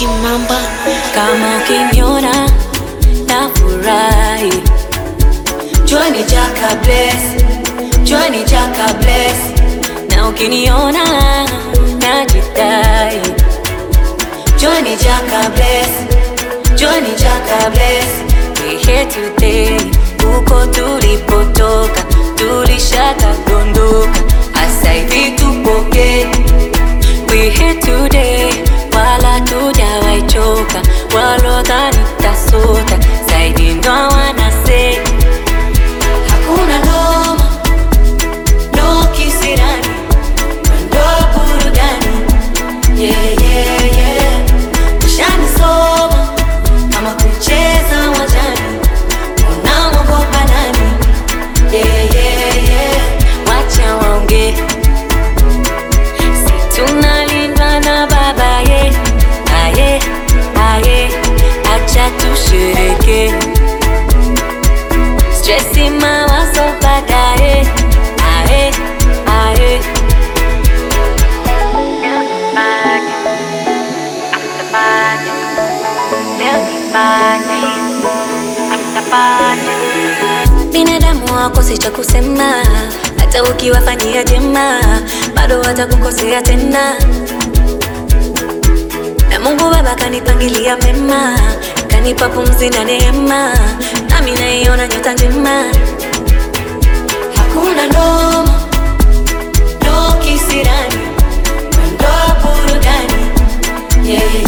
Kimamba Kama ukiniona na furahi, jua ni Jaka bless, jua ni Jaka bless, na ukiniona na jidai, jua ni Jaka bless, jua ni Jaka bless. We here today, huko tulipotoka tulishaka dondoka, asa hivi tupoke We here today, wala tujawaichoka, walodhani tasota zaidi ndo wanase hakuna noma, no kisirani, ndo burudani yeah, yeah, yeah. Ushanisoma kama kucheza wajani, unamwogopa nani? yeah, yeah, yeah. Wacha waongee Si tunalindwa na baba ye aye aye, acha tushereke stresi mawazo baadaye aye aye binadamu wakosi cha kusema, hata ukiwafanyia jema bado watakukosea tena. Na Mungu Baba kanipangilia mema, kanipa pumzi na neema, nami naiona nyota njema. Hakuna noma, no kisirani, ndo burudani yeah,